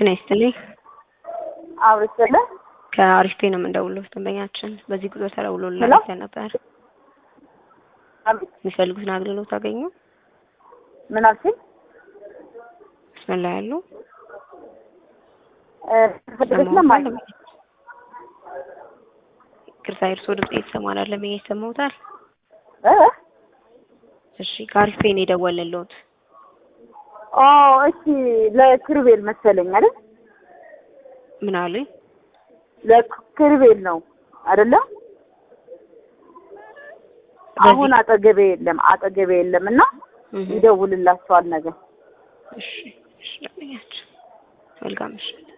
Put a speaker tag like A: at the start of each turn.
A: ጤና ይስጥልኝ።
B: አብረሰለ
A: ከአሪፍ ፔ ነው የምንደውለው። ደንበኛችን በዚህ ጉዞ ተደውሎ
B: ሄሎ?
A: ላይተ ነበር።
B: አቤት
A: የሚፈልጉትን አገልግሎት አገኙ?
B: ምን አልሽኝ?
A: መስመር ላይ ያሉ
B: እ ፍቅረት ለማኝ
A: ቅርሳ እርሶ ድምጽ እየተሰማን አይደለም። ይሄ ይሰማውታል?
B: እ
A: እሺ ከአሪፍ ፔ ነው የደወለልዎት።
B: ኦ እሺ ለክርቤል መሰለኝ አይደል?
A: ምን አሉኝ?
B: ለክርቤል ነው አይደለም?
A: በዚህ-
B: አሁን አጠገቤ የለም አጠገቤ የለም እና
A: እህ፣
B: ይደውልላቸዋል ነገር
A: እሺ እሺ፣ ደንበኛችን መልካም ምሽት።